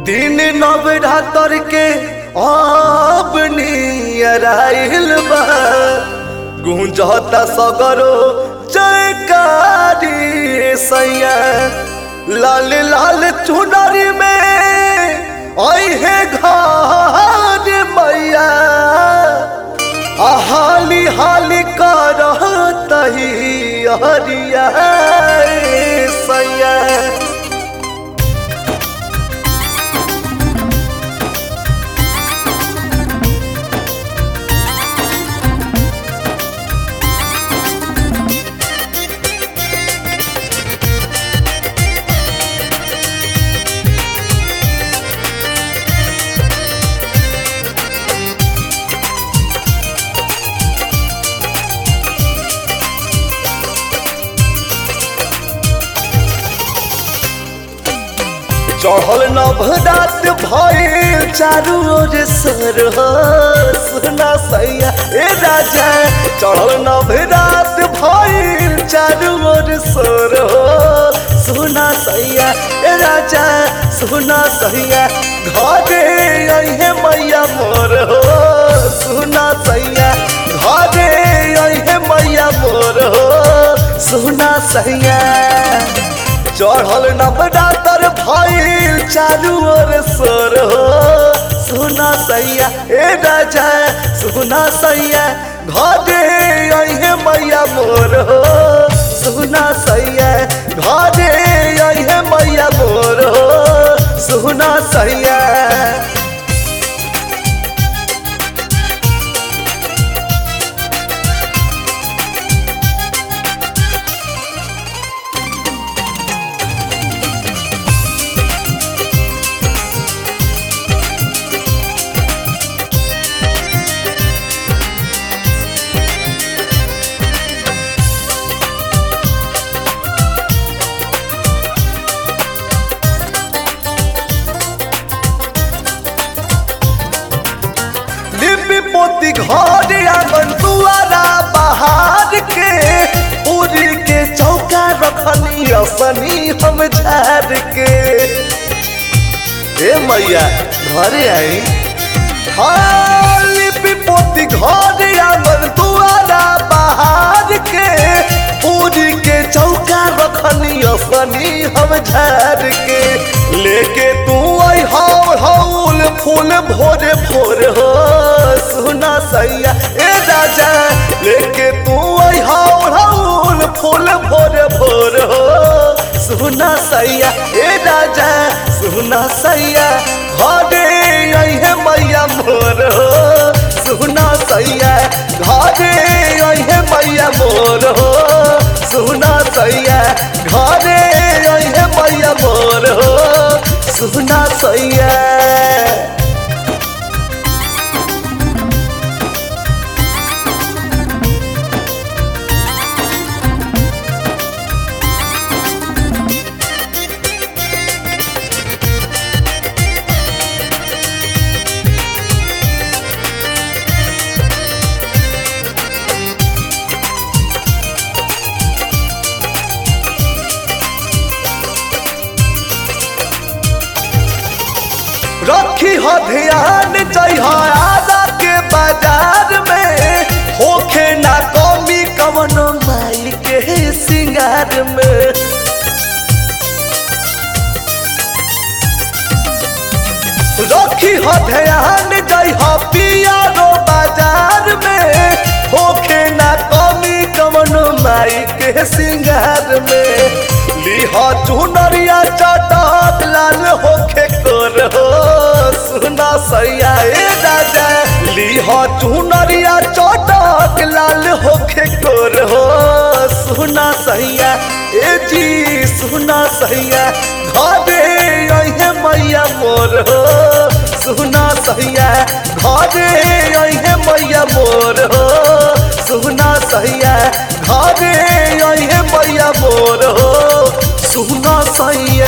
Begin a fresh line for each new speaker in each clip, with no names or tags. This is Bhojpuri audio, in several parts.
दिन नवरात्र के अब नियराइल बा गुंजता सगरो जयकारी सैया लाल लाल चुनरी में अहे घर मैया आ हाली हाली कर तही हरिया सैया चढ़ल नभरात भइल चारू ओर सर हो सुना सैया ए राजा चढ़ल नभरात भइल चारू ओर सर हो सुना सैया ए राजा सुना सैया घरे अहे मैया मोर हो सुना सैया घरे अहे मैया मोर हो सुना सैया चढ़ल नवरात्र भइल चारू ओर सोर हो सुना सैया ए राजा सुना सैया घरे अहे मैया मोर हो सुना सैया घरे अहे मैया मोर हो सुना सैया लिपि पोती घर आंगन दुआरा बहार के पूरी के चौका रखनी अपनी हम झाड़ के ए मैया घरे आई हाँ लिपि पोती घर आंगन दुआरा बहार के पूरी के चौका रखनी अपनी हम झाड़ के लेके तू आई हाउ हाउल फूल भोरे भोर हो सुना सैया ए राजा लेके तू आई हाउ हाउल फूल भोरे भोर हो सुना सैया ए राजा सुना सैया घरे अहे मैया मोर हो सुना सैया घरे अहे मैया मोर हो सुना सैया घरे अहे मैया मोर हो सुना सैया रखी हो ध्यान जय आदा के बाजार में होखे ना कमी कवनो माई के सिंगार में रखी हो ध्यान जय पिया रो बाजार में होखे ना कमी कवनो माई के सिंगार में लिहा चुनरिया चटक लाल होखे कर हो सुना सैया ए राजा लिहा चुनरिया चटक लाल होखे कर हो सुना सैया ए जी सुना सैया घरे अहे मैया मोर हो सुना सैया घरे अहे मैया मोर हो सुना सैया घरे अहे मैया मोर हो सुना सैया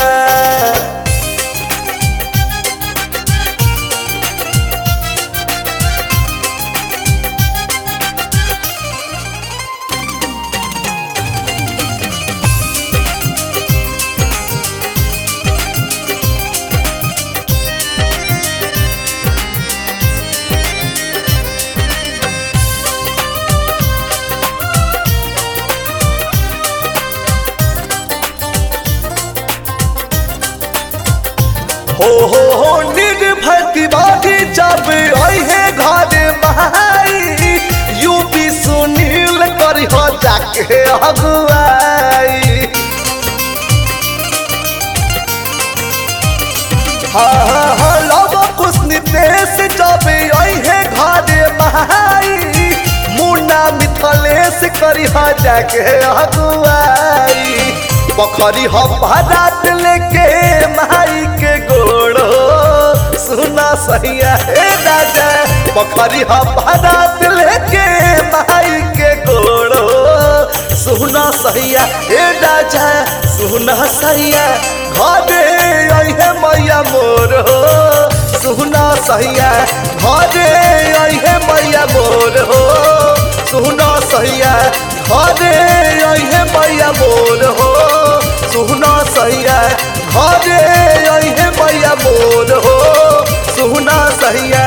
जाके अगुआई हाँ हाँ हाँ लव कुछ नितेश जब अहे घरे माई मुन्ना मिथलेश करी हा जाके अगुआई पखरी हम बारात लेके माई के गोड़ो सुना सैया हे राजा पखरी हम बारात लेके माई के गोड़ो सुना सैया हे राजा सुना सैया घरे अहे मैया मोर हो सुना सैया घरे अहे मैया मोर हो सुना सैया घरे अहे मैया मोर हो सुना सैया घरे अहे मैया मोर हो सुना सैया